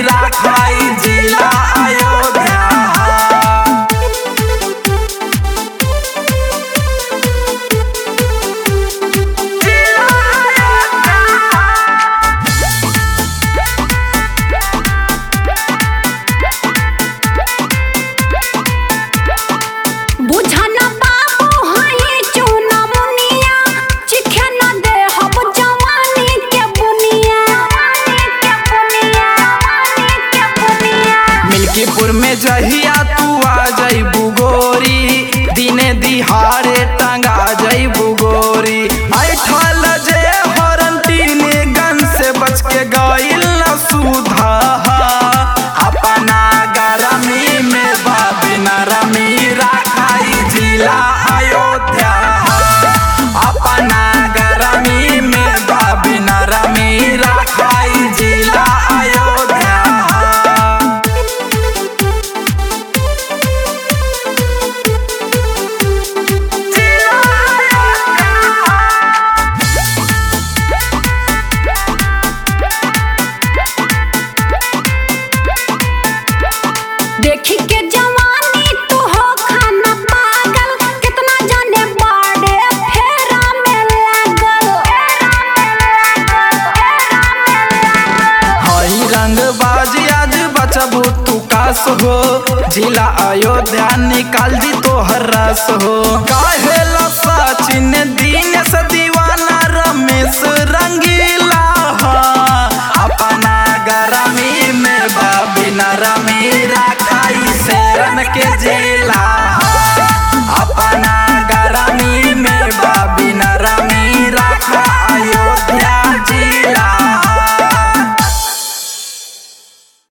राखाई जिला अयोध्या बुझन बाबू हई चूना मुनिया चिखे न दे हम जवानी के बुनिया के बुनिया के बुनिया मिल्कीपुर में जहिया तू आ जइबू गोरी दिने दिहाड़े टंगा जइबू गोरी ऐठल जे हरंतीन गन से बच के गइल न सुधा अपना गरमी में बाबिन रमी राखाई जिला अयोध्या अपना गरमी में बाबिन रमी राखाई जिला अयोध्या देखी के जवानी तू हो खाना पागल कितना जाने बाड़े फेरा में लागल हई रंग बाजी आज बचबू तू कास हो जिला अयोध्या निकाल दी तोहर रस हो काहे ला सचिन दिन से दीवाना रमेश रंगीला हा। अपना गरमी में बाबिन रमी राखाई शेरन के जे